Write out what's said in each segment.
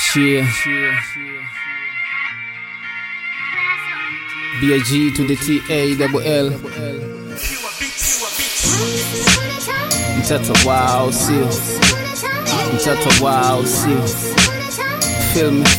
Cheer. B-I-G to the T-A-double-L. Mtoto wao sio, mtoto wao sio, feel me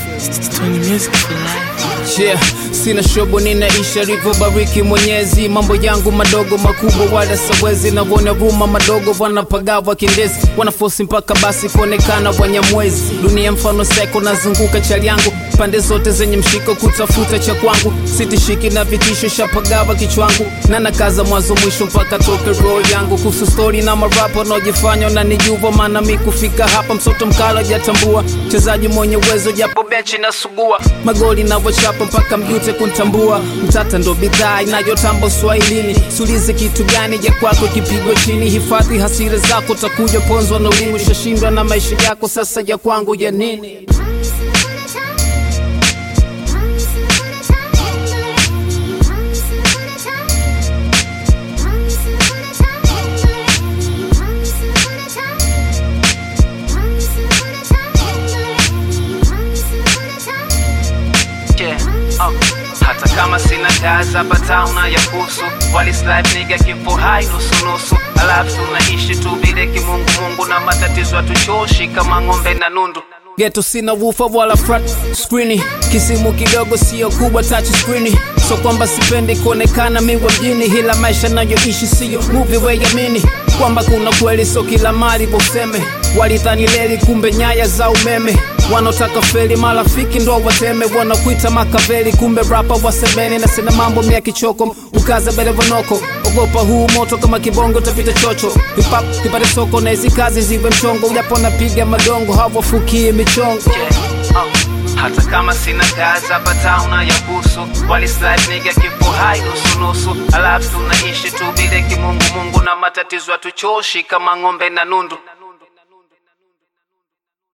Yeah, sina shobo ninaisha alivyobariki Mwenyezi. Mambo yangu madogo makubwa wala sawezi, navona ruma madogo wanapagawa kindezi, wanafosi mpaka basi kuonekana wanyamwezi. Dunia mfano seko nazunguka chali yangu pande zote zenye mshiko kutafuta cha kwangu, sitishiki na vitisho, shapagawa kichwangu na nakaza mwanzo mwisho mpaka toke roho yangu. Kuhusu stori na marapo wanaojifanya na nijuva, maana mi kufika hapa msoto mkala jatambua, mchezaji mwenye uwezo japo benchi na sugua magoli navyochapa mpaka mjute kuntambua. Mtata ndo bidhaa inayotamba uswahilini, sulize kitu gani ja kwako kipigwa chini. Hifadhi hasira zako, takuja ponzwa na ulimi, ushashindwa na maisha yako, sasa ya kwangu ya nini? Yeah, uh, hata kama sina kaza batauna ya kusu walislide niga kifo hai nusu nusu, alafu tunaishi tu vile kimungu mungu na matatizo hatuchoshi kama ng'ombe na nundu geto sina wufa wala flat screen kisimu kidogo sio kubwa touch screen so kwamba sipendi kuonekana miwa mjini ila maisha nayoishi siyo movie weyamini kwamba kuna kweli so kila mali boseme walidhani leli kumbe nyaya za umeme wanaotaka feli marafiki ndo wateme wanakuita makaveli kumbe rapa wasemeni na sina mambo mia kichoko ukaza belevonoko ogopa huu moto kama kibongo utapita chocho hip-hop kipate soko na hizi kazi zive mchongo ujapo napiga madongo hawafukie michongo yeah, uh. Hata kama sina kazi hapa tauna ya kusu walislide niga kifo hai nusu nusu, alafu tunaishi tu vile kimungu mungu na matatizo hatuchoshi kama ng'ombe na nundu